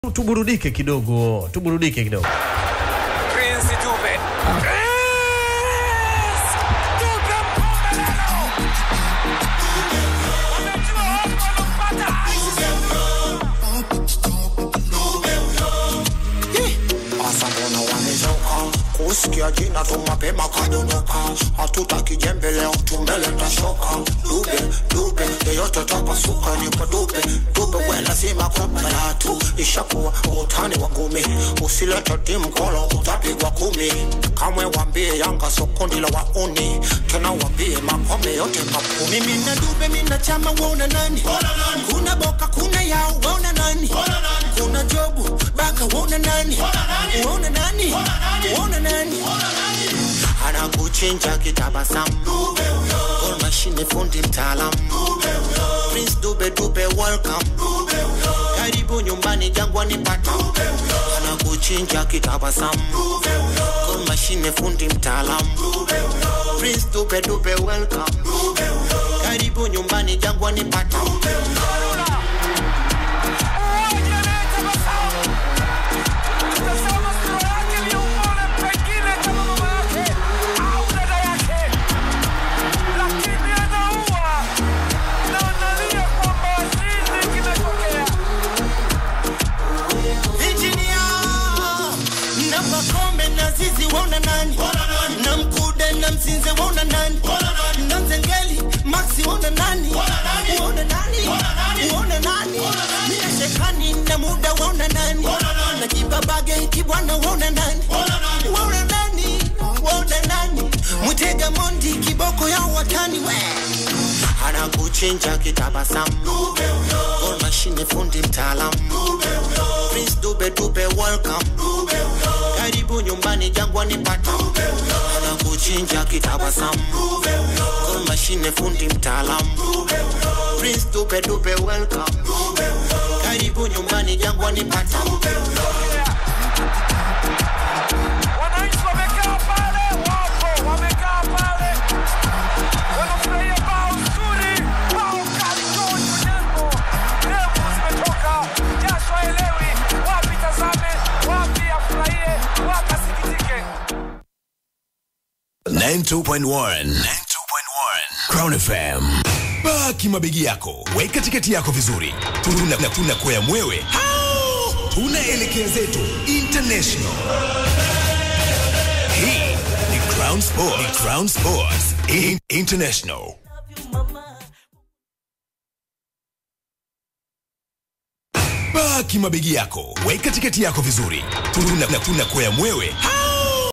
tuburudike kidogo, tuburudike kidogo. Prince Dube. Prince Dube Mpumelelo. Wamejua wapo wanampata. Asa mbona wamechoka kusikia jina tu mapema kadondoka, hatutaki jembe leo tumeleta shoka. Dube dube yeyote tapasuka, nipo dube dube, we lazima kupela tu, ishakuwa utani wa ngumi, usilete timu kolo utapigwa kumi. Kamwe wambie Yanga so kundi la wauni, tena wambie makombe yote makumi. mimi na dube mina chama wona nani kuna boka kuna yao wona nani kuna jobu baka wona nani wona nani wona nani anakuchinja kitabasamu Gol mashine fundi mtaalamu Prince Dube Dube welcome karibu nyumbani jangwani pata anakuchinja kitabasamu Gol mashine fundi mtaalamu Prince Dube Dube welcome karibu nyumbani jangwani pata Uwaje anayetabasamu. Tazama sura yake ni umone pengine kama mama yake au dada yake. Lakini anaua na analia kwamba nini kimetokea. Virginia na makombe na zizi wona nani na mkude na mzinze wona nani na nzengeli maxi wona nani wona nani wona nani mina shekani na muda wona nani na jibabage kibwana wona nani wona nani wona nani mutega mondi kiboko ya watani we anakuchinja kitabasamu Gol mashine fundi mtaalamu Prince Dube Dube welcome karibu nyumbani jangwani pata anakuchinja kitabasamu Gol mashine fundi mtaalamu Prince Dube Dube welcome karibu nyumbani jangwani pata Wananchi wamekaa pale, wapo wamekaa pale, wanafurahia bao zuri, bao kali George Onyango. Ndevu zimetoka, jasho haelewi wapi tazame, wapi afurahie, wapi asikitike. 92.1 92.1 Crown FM. Baki mabegi yako, weka tiketi yako vizuri. Tuna na tuna kwa mwewe. Hao! Tunaelekea zetu international. Hii ni Crown Sports. Ni Crown Sports In International. Baki mabegi yako, weka tiketi yako vizuri. Tuna na tuna kwa mwewe. Hao!